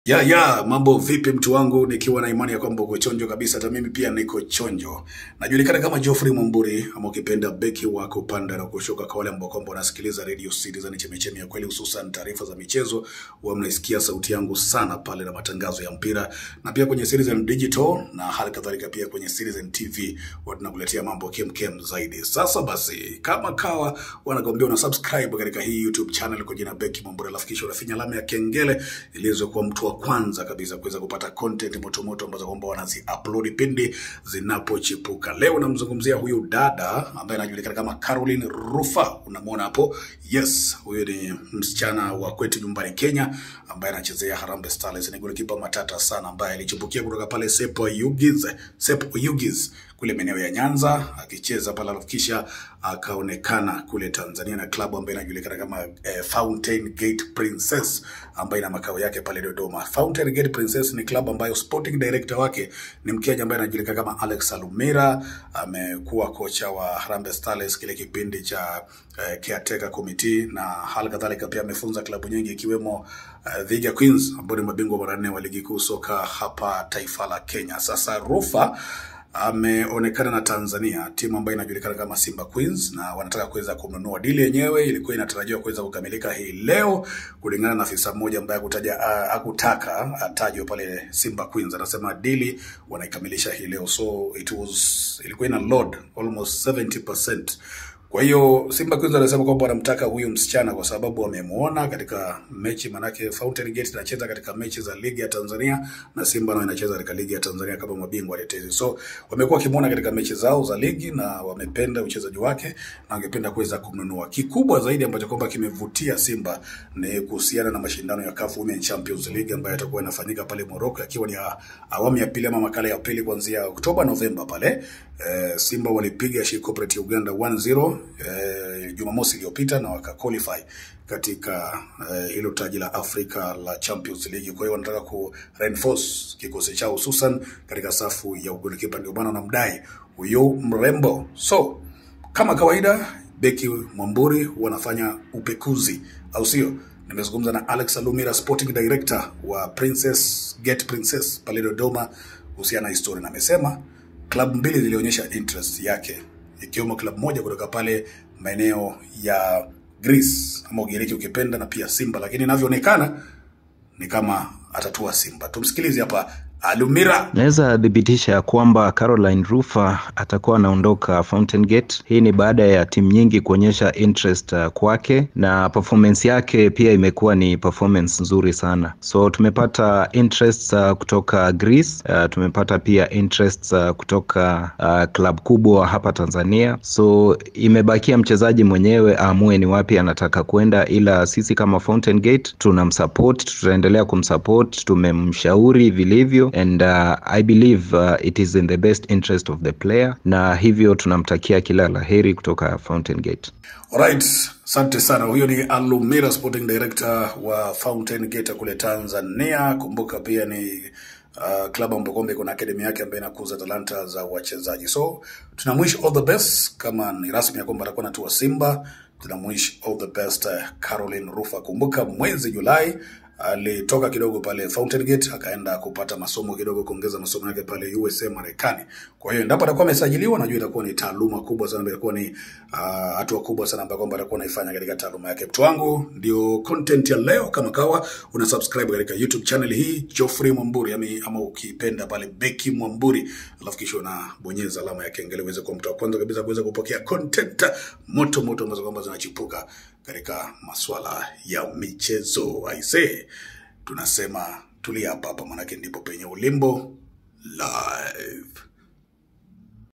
Ya ya, mambo vipi mtu wangu, nikiwa na imani ya kwamba uko chonjo kabisa. Hata mimi pia niko chonjo. Najulikana kama Geoffrey Mwamburi ama ukipenda beki wa kupanda na kushuka, kwa wale ambao kwamba wanasikiliza Radio Citizen chemechemi ya kweli, hususan taarifa za michezo, huwa mnaisikia sauti yangu sana pale na matangazo ya mpira, na pia kwenye Citizen Digital na hali kadhalika pia kwenye Citizen TV huwa tunakuletea mambo kemkem zaidi. Sasa basi, kama kawa wanakwambia una subscribe katika hii YouTube channel kwa jina Beki Mwamburi, alafu kisha unafinya alama ya kengele iliweze kuwa mtu wa kwanza kabisa kuweza kupata content motomoto ambazo kwamba wanazi upload pindi zinapochipuka. Leo namzungumzia huyu dada ambaye anajulikana kama Caroline Rufa, unamwona hapo. Yes, huyu ni msichana wa kwetu nyumbani Kenya ambaye anachezea Harambee Starlets. Ni golikipa matata sana ambaye alichipukia kutoka pale Sepo Yugiz, Sepo Yugiz kule maeneo ya Nyanza akicheza pale, alafu kisha akaonekana kule Tanzania na klabu ambayo inajulikana kama eh, Fountain Gate Princess ambayo ina makao yake pale Dodoma. Fountain Gate Princess ni klabu ambayo sporting director wake ni Mkenya ambaye anajulikana kama Alex Alumira. Amekuwa kocha wa Harambee Starlets kile kipindi cha eh, caretaker committee, na hali kadhalika pia amefunza klabu nyingi ikiwemo uh, Vihiga Queens ambao ni mabingwa mara nne wa ligi kuu soka hapa taifa la Kenya. Sasa Rufa ameonekana na Tanzania, timu ambayo inajulikana kama Simba Queens, na wanataka kuweza kumnunua. Dili yenyewe ilikuwa inatarajiwa kuweza kukamilika hii leo, kulingana na afisa mmoja ambaye hakutaja uh, hakutaka atajwe pale Simba Queens. Anasema dili wanaikamilisha hii leo, so it was ilikuwa ina load almost 70%. Kwa hiyo Simba Queens anasema kwamba wanamtaka huyu msichana kwa sababu wamemuona katika mechi, manake Fountain Gate inacheza katika mechi za ligi ya Tanzania na Simba nao inacheza katika ligi ya Tanzania kama mabingwa watetezi. So wamekuwa wakimuona katika mechi zao za ligi na wamependa uchezaji wake na wangependa kuweza kumnunua. Kikubwa zaidi ambacho kwamba kimevutia Simba ni kuhusiana na mashindano ya CAF Women Champions League ambayo yatakuwa yanafanyika pale Morocco, yakiwa ni ya awamu ya pili ama makala ya pili kuanzia Oktoba Novemba pale. Eh, Simba walipiga She Cooperative Uganda 1-0 eh, Jumamosi iliyopita na waka qualify katika eh, hilo taji la Afrika la Champions League. Kwa hiyo wanataka ku reinforce kikosi chao hususan katika safu ya ugolikipa, ndio maana wanamdai huyo mrembo. So kama kawaida, beki Mwamburi wanafanya upekuzi, au sio? Nimezungumza na Alex Alumira, sporting director wa Princess Gate Princess pale Dodoma kuhusiana na historia, na amesema klabu mbili zilionyesha interest yake ikiwemo klabu moja kutoka pale maeneo ya Greece ama Ugiriki ukipenda, na pia Simba, lakini inavyoonekana ni kama atatua Simba. Tumsikilize hapa Alumira. Naweza thibitisha ya kwamba Caroline Rufa atakuwa anaondoka Fountain Gate. Hii ni baada ya timu nyingi kuonyesha interest uh, kwake na performance yake pia imekuwa ni performance nzuri sana. So tumepata interest uh, kutoka Greece, uh, tumepata pia interest uh, kutoka uh, club kubwa hapa Tanzania. So imebakia mchezaji mwenyewe aamue ni wapi anataka kwenda, ila sisi kama Fountain Gate tunamsupport, tutaendelea kumsupport, tumemshauri vilivyo and uh, I believe uh, it is in the best interest of the player, na hivyo tunamtakia kila laheri kutoka Fountain Gate. Alright, asante sana. Huyo ni Alumira, sporting director wa Fountain Gate kule Tanzania. Kumbuka pia ni uh, klabu ambayo kwamba iko na akademi yake ambayo inakuza talanta za wachezaji. So tunamwish all the best, kama ni rasmi ya kwamba atakuwa natua Simba, tunamwish all the best uh, Caroline Rufa. Kumbuka mwezi Julai alitoka kidogo pale Fountain Gate akaenda kupata masomo kidogo, kuongeza masomo yake pale USA Marekani. Kwa hiyo endapo atakuwa amesajiliwa, najua itakuwa ni taaluma kubwa sana, itakuwa ni uh, hatua kubwa sana ambayo kwamba atakuwa anaifanya katika taaluma yake. Mtu wangu, ndio content ya leo. Kama kawa una subscribe katika YouTube channel hii Geoffrey Mwamburi ami, ama ukipenda pale Beki Mwamburi, alafu kisha unabonyeza alama ya kengele uweze kuwa mtu wa kwanza kabisa kuweza kupokea content moto moto ambazo kwamba zinachipuka katika masuala ya michezo. Aisee, tunasema tulia hapa hapa, manake ndipo penye ulimbo live.